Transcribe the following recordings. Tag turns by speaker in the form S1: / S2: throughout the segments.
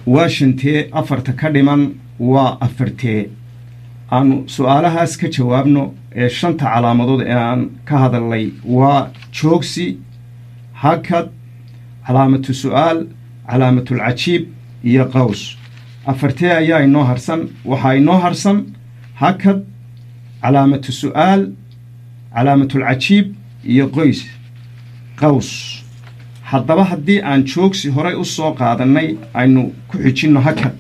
S1: waa shantee afarta ka dhiman waa afartee aanu su-aalahaas ka jawaabno ee shanta calaamadood ee aan ka hadalnay waa joogsi hakad calaamatu su'aal calaamatulcajiib iyo qaws afartee ayaa inoo harsan waxaa inoo harsan hakad calaamatu su'aal calaamatulcajiib iyo qoys qaws haddaba haddii aan joogsi horay u soo qaadannay aynu ku xijinno hakad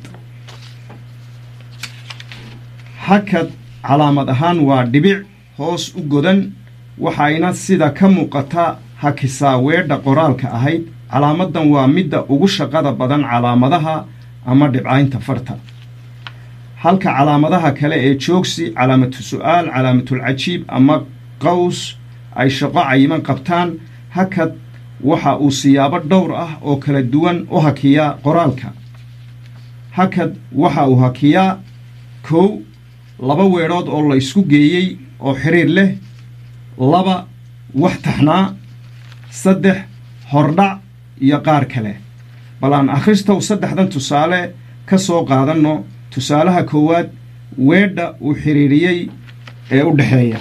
S1: hakad calaamad ahaan waa dhibic hoos u godan waxayna sida ka muuqata hakisaa weedha qoraalka ahayd calaamaddan waa midda ugu shaqada badan calaamadaha ama dhibcaynta farta halka calaamadaha kale ee joogsi calaamatu su'aal calaamatulcajiib ama qaws ay shaqo cayiman qabtaan hakad waxa uu siyaabo dhowr ah oo kala duwan u hakiyaa qoraalka hakad waxa uu hakiyaa kow laba weedhood oo la ysku geeyey oo xidhiir leh laba wax taxnaa saddex hordhac iyo qaar kale bal aan akhristow saddexdan tusaale ka soo qaadanno tusaalaha koowaad weedha uu xidhiiriyey ee u dhexeeya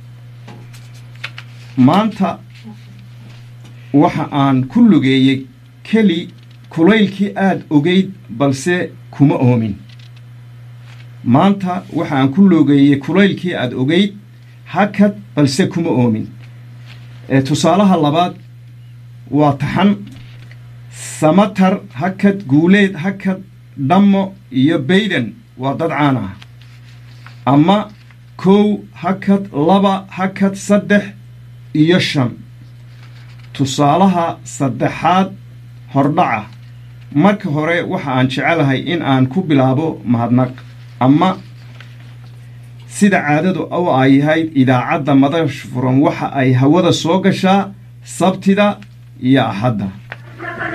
S1: maanta waxa aan ku lugeeyey keli kulaylkii aad ogeyd balse kuma oomin maanta waxa aan ku lugeeyey kulaylkii aad ogeyd hakad balse kuma oomin tusaalaha labaad waa taxan samatar hakad guuleed hakad dhammo iyo bayden waa dad caan ah ama kow hakad laba hakad saddex iyo shan tusaalaha saddexaad hordhaca marka hore waxa aan jecelahay in aan ku bilaabo mahadnaq ama sida caadadu u ay yahayd idaacadda madash furan waxa ay hawada soo gashaa sabtida iyo axadda